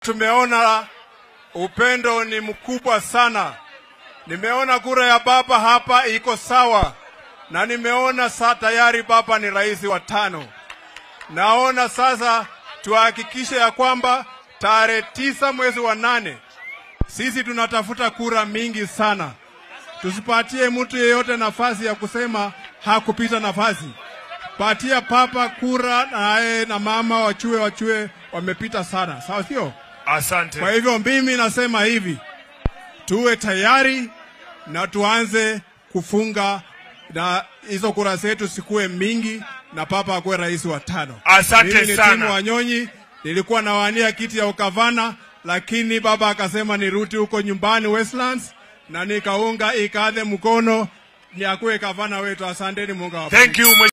tumeona upendo ni mkubwa sana. Nimeona kura ya baba hapa iko sawa, na nimeona saa tayari baba ni rais wa tano. Naona sasa tuhakikishe ya kwamba tarehe tisa mwezi wa nane sisi tunatafuta kura mingi sana. Tusipatie mtu yeyote nafasi ya kusema hakupita nafasi. Patia papa kura naye na mama wachue wachue wamepita sana, sawa sio? Asante. Kwa hivyo mimi nasema hivi, tuwe tayari na tuanze kufunga na hizo kura zetu sikuwe mingi na papa akuwe rais wa tano. Asante mimi ni sana. Timu Wanyonyi, nilikuwa nawania kiti ya ukavana, lakini baba akasema nirudi huko nyumbani Westlands, na nikaunga ikadhe mkono ni akuwe gavana wetu. Asanteni, Mungu awabariki. Thank you.